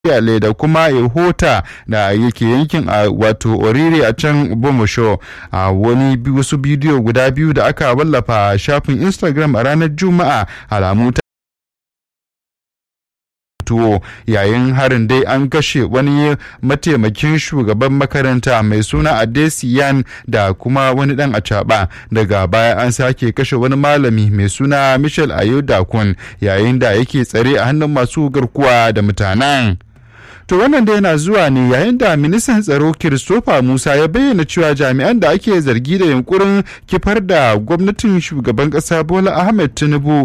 Yale da kuma Ihota da yake yankin a wato Oriri a can Bomosho a wani wasu bidiyo guda biyu da aka wallafa a shafin Instagram a ranar Juma'a alamu ta tuwo yayin harin dai an kashe wani mataimakin shugaban makaranta mai suna adesiyan da kuma wani dan acaba daga baya an sake kashe wani malami mai suna michel ayodakun yayin da yake tsare a hannun masu garkuwa da mutanen To wannan da yana zuwa ne yayin da ministan tsaro Christopher Musa ya bayyana cewa jami'an da ake zargi da yunkurin kifar da gwamnatin shugaban ƙasa Bola Ahmed Tinubu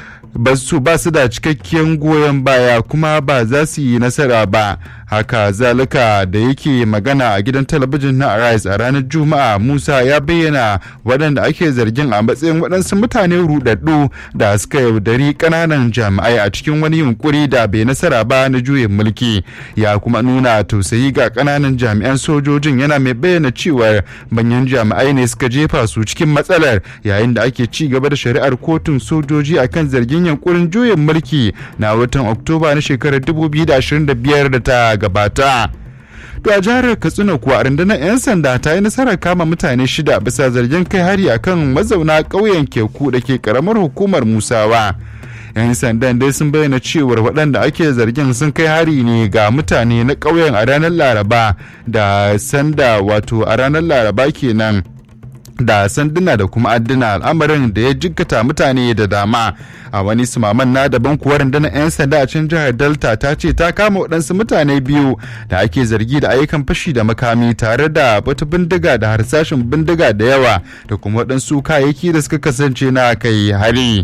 ba su ba su da cikakken goyon baya kuma ba za su yi nasara ba haka zalika da yake magana a gidan talabijin na arise a ranar juma'a musa ya bayyana waɗanda ake zargin a matsayin waɗansu mutane rudaddu da suka yaudari ƙananan jami'ai a cikin wani yunkuri da bai nasara ba na juyin mulki ya kuma nuna tausayi ga ƙananan jami'an sojojin yana mai bayyana cewar manyan jami'ai ne suka jefa su cikin matsalar yayin da ake ci gaba da shari'ar kotun sojoji akan zargin yankurin juyin mulki na watan oktoba na shekarar 2025 da ta gabata. To a jihar Katsina kuwa rundunar 'yan sanda ta yi nasarar kama mutane shida bisa zargin kai hari akan mazauna ƙauyen Keku da ke karamar hukumar Musawa. 'yan sandan dai sun bayyana cewar waɗanda ake zargin sun kai hari ne ga mutane na ƙauyen a ranar laraba da sanda wato a ranar laraba kenan da sanduna da kuma adduna al'amarin da ya jikkata mutane da dama a wani sumaman na daban kuwa rundunar 'yan sanda a cikin jihar delta ta ce ta kama waɗansu mutane biyu da ake zargi da ayyukan fashi da makami tare da wata bindiga da harsashin bindiga da yawa da kuma waɗansu kayayyaki da suka kasance na kai hari.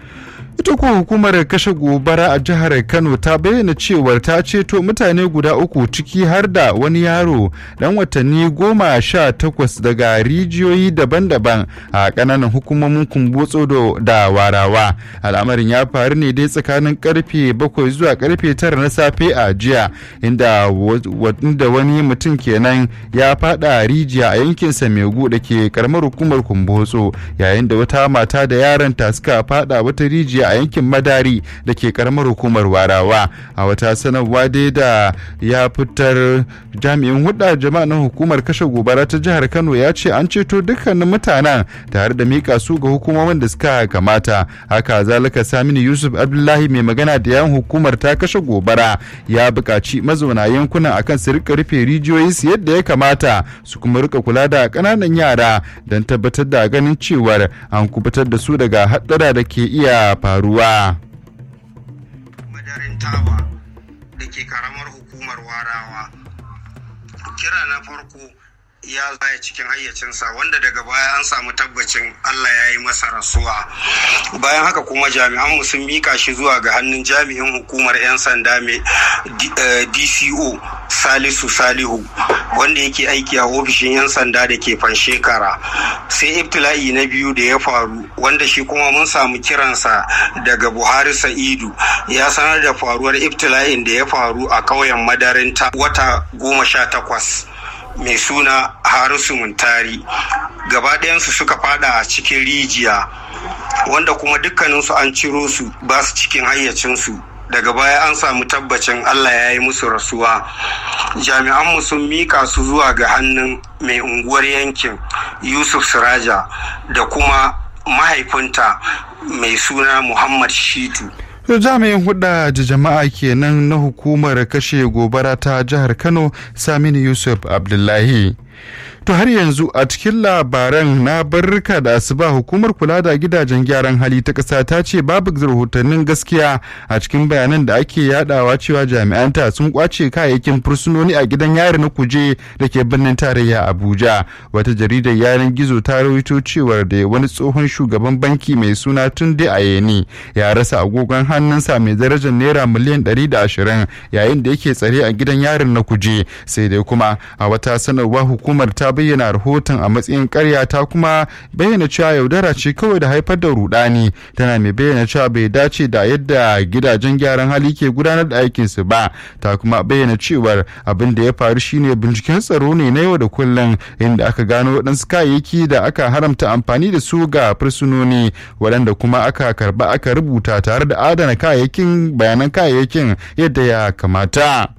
ita ko hukumar kashe gobara a jihar kano ta bayyana cewar ta ceto mutane guda uku ciki har da wani yaro dan watanni goma sha takwas daga rijiyoyi daban-daban a kananan hukumomin kumbotso da warawa al'amarin ya faru ne dai tsakanin karfe bakwai zuwa karfe tara na safe a jiya inda wani mutum kenan ya fada rijiya a yankin samegu da ke karamar hukumar kumbotso yayin da wata mata da yaranta suka fada wata rijiya a yankin madari da ke karamar hukumar warawa a wata sanarwa dai da ya fitar jami'in hudda jama'a na hukumar kashe gobara ta jihar kano ya ce an ceto dukkanin mutanen tare da mika su ga hukumomin da suka kamata haka zalika saminu yusuf abdullahi mai magana da yan hukumar ta kashe gobara ya buƙaci mazauna yankunan akan su rika rufe rijiyoyi su yadda ya kamata su kuma rika kula da ƙananan yara don tabbatar da ganin cewar an kubutar da su daga haɗura da ke iya faruwa ruwa. Madarin Taba da ke karamar hukumar warawa. Kira na farko ya zaya cikin hayyacinsa wanda daga baya an samu tabbacin Allah ya yi masa rasuwa. Bayan haka kuma jami'anmu sun mika shi zuwa ga hannun jami'in hukumar 'yan sanda mai DCO Salisu Salihu wanda yake aiki a ofishin 'yan sanda da ke fanshekara. Sai ibtila'i na biyu da ya faru wanda shi kuma mun samu kiransa daga Buhari Sa'idu ya sanar da faruwar ibtila'in da ya faru a ƙauyen madarinta wata goma sha takwas. mai suna harisu muntari gaba ɗayansu suka fada a cikin rijiya wanda kuma dukkaninsu an ciro su ba su cikin hayyacinsu daga baya an samu tabbacin allah ya yi musu rasuwa jami'anmu sun mika su zuwa ga hannun mai unguwar yankin yusuf siraja da kuma mahaifinta mai suna muhammad shitu To jami'in hudda da jama'a kenan na hukumar kashe gobara ta jihar Kano Saminu Yusuf Abdullahi. To har yanzu a cikin labaran na barka da asuba hukumar kula da gidajen gyaran hali ta ƙasa ta ce babu rahotannin gaskiya a cikin bayanan da ake yadawa cewa jami'anta sun kwace kayayyakin fursunoni a gidan yari na kuje da ke birnin tarayya Abuja. Wata jaridar yanar gizo ta rawaito cewar da wani tsohon shugaban banki mai suna Tunde Ayeni ya rasa agogon hannunsa mai darajar naira miliyan 120 yayin da yake tsare a gidan yarin na kuje sai dai kuma a wata sanarwa hukumar ta bayyana rahoton a matsayin karya ta kuma bayyana cewa yaudara ce kawai da haifar da rudani tana mai bayyana cewa bai dace da yadda gidajen gyaran hali ke gudanar da aikinsu ba ta kuma bayyana cewar abin da ya faru shine binciken tsaro ne na yau da kullum inda aka gano waɗansu kayayyaki da aka haramta amfani da su ga fursunoni waɗanda kuma aka karba aka rubuta tare da adana kayayyakin bayanan kayayyakin yadda ya kamata.